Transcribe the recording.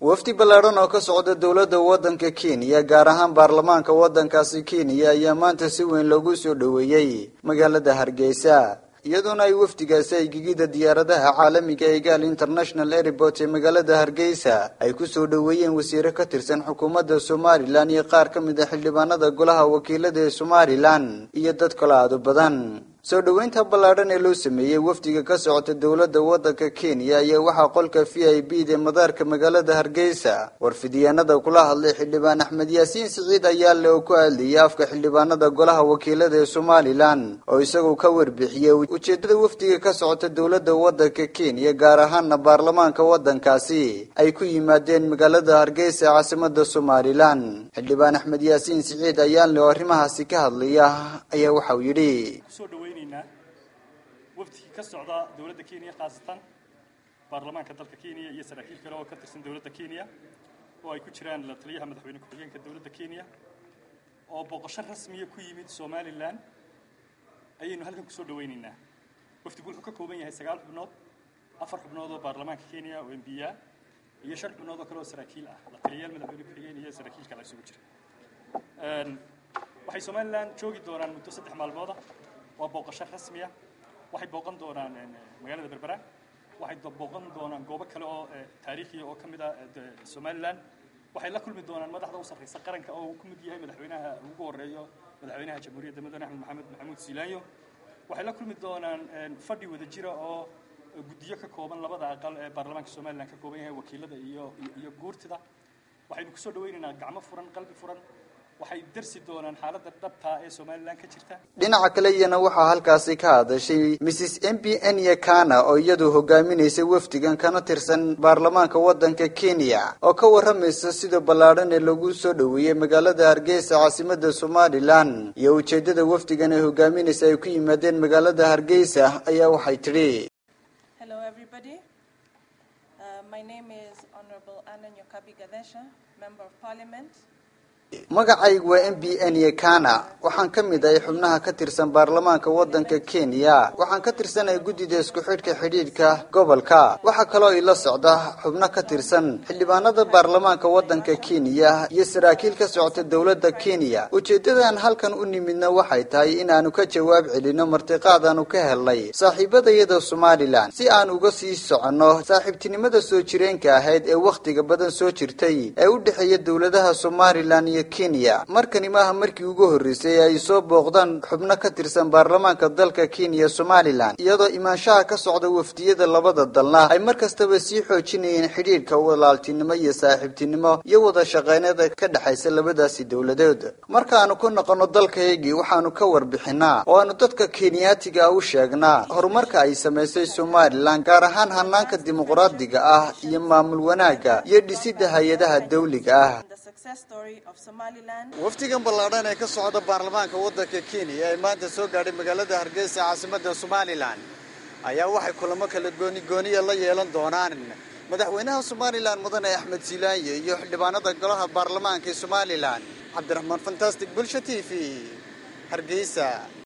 wafdi ballaadhan oo ka socda dowladda waddanka kenya gaar ahaan baarlamaanka waddankaasi kenya ayaa maanta si weyn loogu soo dhoweeyey magaalada hargeysa iyadoona ay wafdigaasi ay gegida diyaaradaha caalamiga ee gaal international airport ee magaalada hargeysa ay ku soo dhoweeyeen wasiire ka tirsan xukuumadda somalilan iyo qaar ka mid a xildhibaanada golaha wakiilada ee somalilan iyo dad kale aadu badan soo dhoweynta ballaadhan ee loo sameeyey wafdiga ka socota dowladda waddanka kenya ayaa waxaa qolka v i b da madaarka magaalada hargeysa warfidyaanada kula hadlay xildhibaan axmed yaasiin siciid ayaale oo ku hadlayay afka xildhibaanada golaha wakiilada ee somalilan oo isagoo ka warbixiyey ujeedada wafdiga ka socota dowladda waddanka kenya gaar ahaana baarlamaanka waddankaasi ay ku yimaadeen magaalada hargeysa caasimada somalilan xildhibaan axmed yaasiin siciid ayaale oo arrimahaasi ka hadlaya ayaa waxauu yidhi wafdigii ka socda dowladda kenya khaasatan baarlamaanka dalka kenya iyo saraakiil kale oo ka tirsan dowladda kenya oo ay ku jiraan la taliyaha madaxweyne ku-xigeenka dowladda kenya oo boqosho rasmiya ku yimid somalilan ayaynu halkan kusoo dhawaynaynaa wafdigu wuxuu ka kooban yahay sagaal xubnood afar xubnood oo baarlamaanka kenya oo mbiya iyo shan xubnood oo kale oo saraakiil ah la taliyayaal madaxweyne ku-xigeen iyo saraakiil kale isugu jira waxay somalilan joogi doonaan muddo saddex maalmooda waa booqasho rasmiya waxay booqan doonaan magaalada berbera waxay booqan doonaan goobo kale oo taariikhiya oo ka mid ah somalilan waxay la kulmi doonaan madaxda u sarreysa qaranka oo uu ku mid yahay madaxweynaha ugu horeeyo madaxweynaha jamhuuriyadda mudane axmed maxamed maxamuud siilaanyo waxay la kulmi doonaan fadhi wada jira oo guddiyo ka kooban labada aqal ee baarlamaanka somalilan ka kooban yahay wakiilada iyo iyo guurtida waxaynu kusoo dhawaynaynaa gacmo furan qalbi furan waxay darsi doonaan xaaladda dhabta ee somalilan ka jirta dhinaca kale iyana waxaa halkaasi ka hadashay mrs m b n yakana oo iyadu hogaaminaysay wafdigan kana tirsan baarlamaanka waddanka kenya oo ka warramaysa sida ballaadhan ee lagu soo dhoweeyey magaalada hargeysa caasimada somalilan iyo ujeedada wafdigan ee hogaaminaysa ay ku yimaadeen magaalada hargeysa ayaa waxay tidhi magacaygu waa m b n yakana waxaan ka mid ahay xubnaha ka tirsan baarlamaanka waddanka kenya waxaan ka tirsanahay guddida isku xidhka xidhiidhka gobolka waxaa kaloo ila socda xubno ka tirsan xildhibaanada baarlamaanka waddanka kenya iyo saraakiil ka socota dowladda kenya ujeedadan halkan u nimidna waxay tahay inaanu ka jawaab celino martiqaadaanu ka helnay saaxiibadayada somalilan si aan uga sii soconno saaxiibtinimada soo jireenka ahayd ee wakhtiga badan soo jirtay ee u dhexeeya dowladaha somalilan iyo kenya markani maaha markii ugu horreysay ay soo booqdaan xubno ka tirsan baarlamaanka dalka kenya somalilan iyadoo imaanshaha ka socda wafdiyada labada dalna ay mar kastaba sii xoojinayeen xidhiidhka walaaltinimo iyo saaxiibtinimo iyo wada shaqeynada ka dhexaysa labadaasi dowladood markaanu ku noqono dalkaygii waxaanu ka warbixinaa oo aanu dadka kenyaatiga u sheegnaa horumarka ay samaysay somalilan gaar ahaan hanaanka dimuqraadiga ah iyo maamul wanaagga iyo dhisidda hay-adaha dawliga ah wafdigan ballaadhan ee ka socda baarlamaanka waddanka kenya ee maanta soo gaadhay magaalada hargeysa caasimada somalilan ayaa waxay kulamo kala gooni gooniya la yeelan doonaan madaxweynaha somalilan mudane axmed silaanye iyo xildhibaanada golaha baarlamaanka ee somalilan cabdiraxmaan fantastic bulsha t v hargeysa